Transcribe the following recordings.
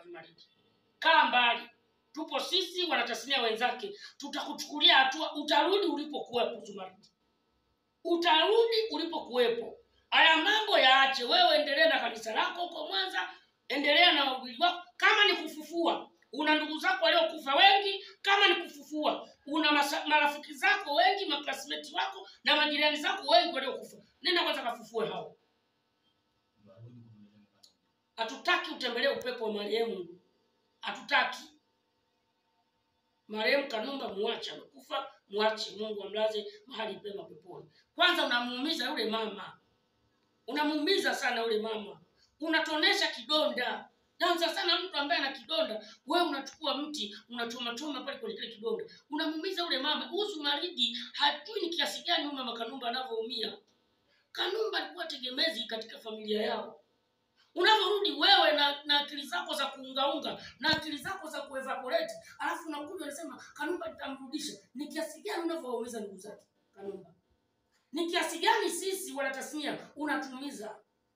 Zumaridi. Kaa mbali, tupo sisi wanatasnia wenzake, tutakuchukulia hatua. Utarudi ulipokuwepo Zumaridi, utarudi ulipokuwepo. Haya mambo yaache, wewe endelea na kanisa lako huko Mwanza, endelea na wahubiri wako. Kama ni kufufua, una ndugu zako waliokufa wengi. Kama ni kufufua, una masa, marafiki zako wengi, maklasmeti wako na majirani zako wengi waliokufa. Nenda kwanza kafufue hao. Hatutaki utembelee upepo wa marehemu, hatutaki. Marehemu Kanumba muache, amekufa, mwache. Mungu amlaze mahali pema peponi. Kwanza unamuumiza yule mama, unamuumiza sana yule mama, unatonesha kidonda. Naanza sana mtu ambaye ana kidonda, wewe unachukua mti unachoma choma pale kwenye kile kidonda, unamuumiza yule mama. Huyu Zumaridi hajui ni kiasi gani huyu mama Kanumba anavyoumia. Kanumba alikuwa tegemezi katika familia yao unavyorudi wewe na, na akili zako za kuungaunga na akili zako za kuevaporate, alafu unakuja unasema Kanumba nitamrudisha. Ni kiasi gani unavyowaumiza ndugu zake Kanumba? Ni kiasi gani sisi wanatasnia unatuumiza?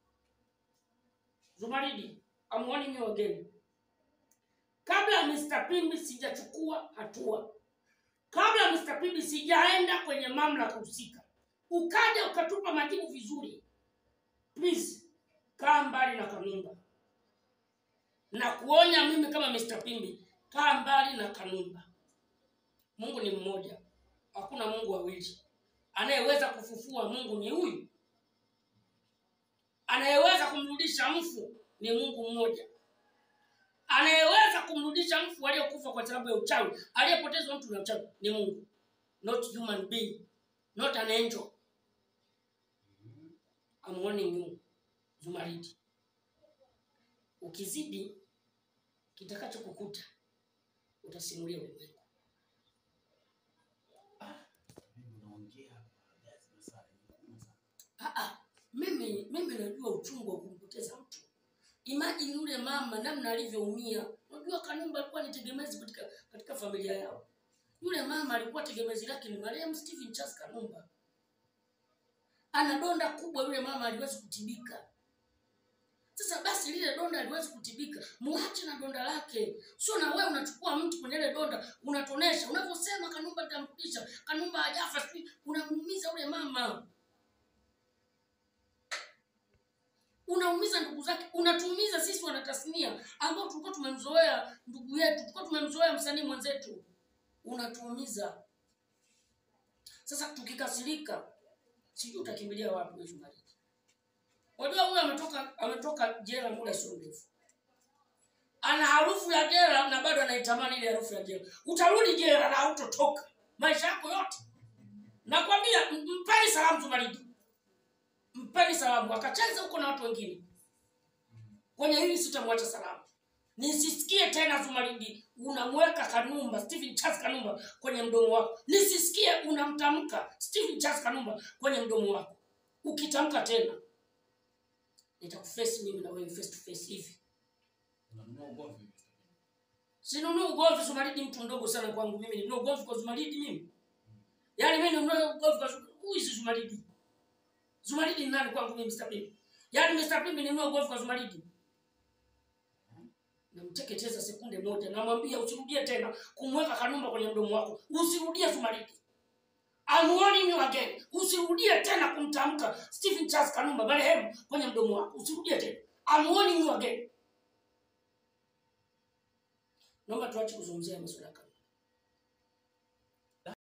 Zumaridi, I'm warning you again. Kabla ya Mr. Pimbi sijachukua hatua, kabla ya Mr. Pimbi sijaenda kwenye mamlaka husika, ukaja ukatupa majibu vizuri, please kaa mbali na Kanumba na kuonya mimi kama Mr. Pimbi, kaa mbali na Kanumba. Mungu ni mmoja, hakuna Mungu wawili. Anayeweza kufufua Mungu ni huyu, anayeweza kumrudisha mfu ni Mungu mmoja, anayeweza kumrudisha mfu aliyekufa kwa sababu ya uchawi, aliyepotezwa mtu na uchawi ni Mungu, not human being, not an angel. I'm warning you. Zumaridi, ukizidi kitakacho kukuta utasimulia ulimwengu. Ah, ah, mimi mimi najua uchungu wa kumpoteza mtu. Imagine yule mama namna alivyoumia. Unajua Kanumba alikuwa ni tegemezi katika katika familia yao. Yule mama alikuwa tegemezi lake ni marehemu Stephen Charles Kanumba. Ana donda kubwa, yule mama aliwezi kutibika. Sasa basi lile donda haliwezi kutibika, muache na donda lake. Sio na wewe unachukua mti kwenye ile donda unatonesha, unavyosema Kanumba nitamrudisha, Kanumba hajafa, sijui unamuumiza yule mama, unaumiza ndugu zake, unatuumiza sisi wanatasnia ambao tulikuwa tumemzoea ndugu yetu, tulikuwa tumemzoea msanii mwenzetu, unatuumiza. Sasa tukikasirika, sijui utakimbilia wapi wewe Zumaridi. Unajua huyu ametoka ametoka jela muda sio mrefu, ana harufu ya jela na bado anaitamani ile harufu ya jela. Utarudi jela na hautotoka maisha yako yote. Nakwambia, m- mpeni salamu Zumaridi, mpeni salamu, akacheza huko na watu wengine. Kwenye hili sitamwacha salamu, nisisikie tena Zumaridi unamweka Kanumba, Stephen Charles Kanumba kwenye mdomo wako, nisisikie unamtamka Stephen Charles Kanumba kwenye mdomo wako. Ukitamka tena nitakuface mimi na wewe face to face hivi. Sinunui ugomvi Zumaridi, mtu mdogo sana kwangu mimi. Ninunue ugomvi kwa Zumaridi mimi? Yaani mimi ninunue ugomvi kwa Zumaridi? Who is Zumaridi? Zumaridi ni nani kwangu mimi Mr. Pimbi? Yaani Mr. Pimbi ninunue ugomvi kwa Zumaridi? Namteketeza sekunde moja, namwambia usirudie tena kumweka Kanumba kwenye mdomo wako, usirudie Zumaridi. I'm warning you again. Usirudie tena kumtamka Stephen Charles Kanumba marehemu kwenye mdomo wako. Usirudie tena. I'm warning you again. Naomba tuache kuzungumzia masuala ya Kanumba.